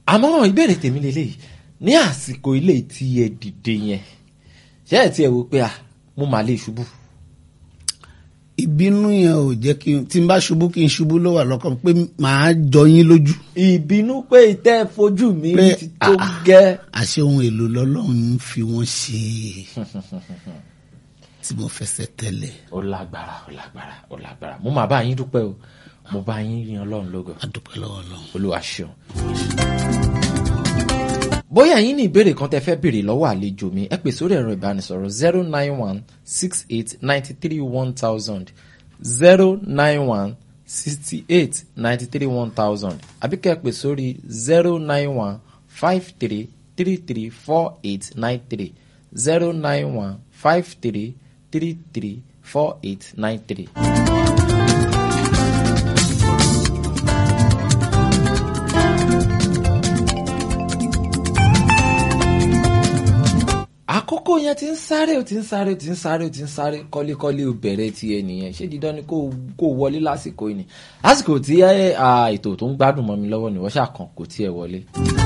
àmọ́ ìbéèrè tèmi lélẹ́yìí ní àsìkò ilé tí ẹ dìde yẹn ṣé ẹ tiẹ̀ wò pé à mo mà lè ṣubú. ìbínú yẹn ò jẹ́ kí n tí n bá ṣubú kí n ṣubú ló wà lọ́kàn pé màá jọ yín lójú. ìbínú pé ìtẹ́ fojú mi Pé, ti tó ah, gẹ́. àṣé ohun èlò lọ́lọ́run ń fi wọ́n ṣe tí mo fẹsẹ̀ tẹ̀lé ó lágbára ó lágbára ó lágbára mo máa bá yín dúpẹ́ o mo bá yín yan ọlọ́run lógo adúpẹ́ lọ́wọ́ lọ́wọ́. olúwa ṣeun. bóyá yín ní ìbéèrè kan tẹ fẹ́ béèrè lọ́wọ́ àlejò mi ẹ pè sórí ẹ̀rọ ìbánisọ̀rọ̀ zero nine one six eight ninety three one thousand zero nine one sixty eight ninety three one thousand àbí kẹ́ ẹ pè sórí zero nine one five three three three four eight nine three zero nine one five three three three four eight nine three. àkókò yẹn ti ń sáré ó ti ń sáré ó ti ń sáré ó ti ń sáré kọ́lékọ́lé ó bẹ̀rẹ̀ ti ẹ nìyẹn ṣé dídán ni kó kó wọlé lásìkò yìí ni lásìkò tí ẹ, à, ètò tó ń gbádùn mọ́ mi lọ́wọ́ ni wọ́n ṣàkàn kò tiẹ̀ wọlé.